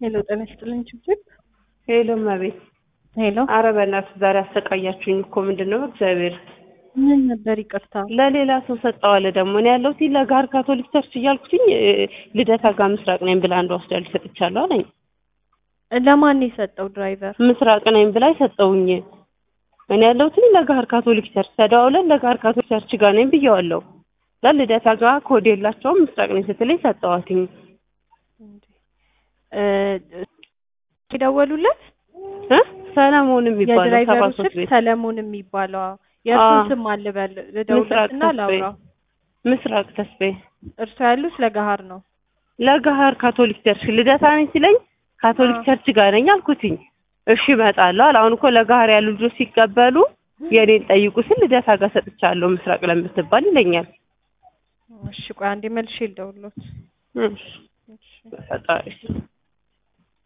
ሄሎ ጤና ይስጥልኝ ችግር ሄሎ እመቤት ሄሎ ኧረ በእናትህ ዛሬ አሰቃያችሁኝ እኮ ምንድን ነው እግዚአብሔር ምን ነበር ይቅርታ ለሌላ ሰው ሰጠዋለ ደግሞ እኔ ያለሁት ለጋር ካቶሊክ ቸርች እያልኩትኝ ልደታ ጋር ምስራቅ ነኝ ብላ አንዷ ወስዳልኝ ሰጥቻለሁ አለኝ ለማን ነው የሰጠው ድራይቨር ምስራቅ ነኝ ብላ ሰጠውኝ እኔ ያለሁት ለጋር ካቶሊክ ቸርች ተደዋውለን ለጋር ካቶሊክ ቸርች ጋር ነኝ ብየዋለሁ ለልደታ ጋር ኮድ የላቸውም ምስራቅ ነኝ ስትለኝ ሰጠዋትኝ የደወሉለት እ ሰለሞን የሚባለው ሰባ የድራይቨሩ ሶስት ስልክ ቤት ሰለሞን የሚባለው የእርሱን አዎ። ስም አልበል ምስራቅ ልደውለትና ተስፋዬ ላውራው ምስራቅ ተስፋዬ እርሱ ያሉት ለገሀር ነው ለገሀር ካቶሊክ ቸርች ልደታ ነኝ ሲለኝ ካቶሊክ አዎ። ቸርች ጋር ነኝ አልኩትኝ። እሺ እመጣለሁ አለ። አሁን እኮ ለገሀር ያሉ ልጆች ሲቀበሉ የኔን ጠይቁ ስል ልደታ ጋር ሰጥቻለሁ ምስራቅ ለምትባል ይለኛል። እሺ ቆይ አንዴ መልሼ ልደውልሎት እሺ ፈጣሪ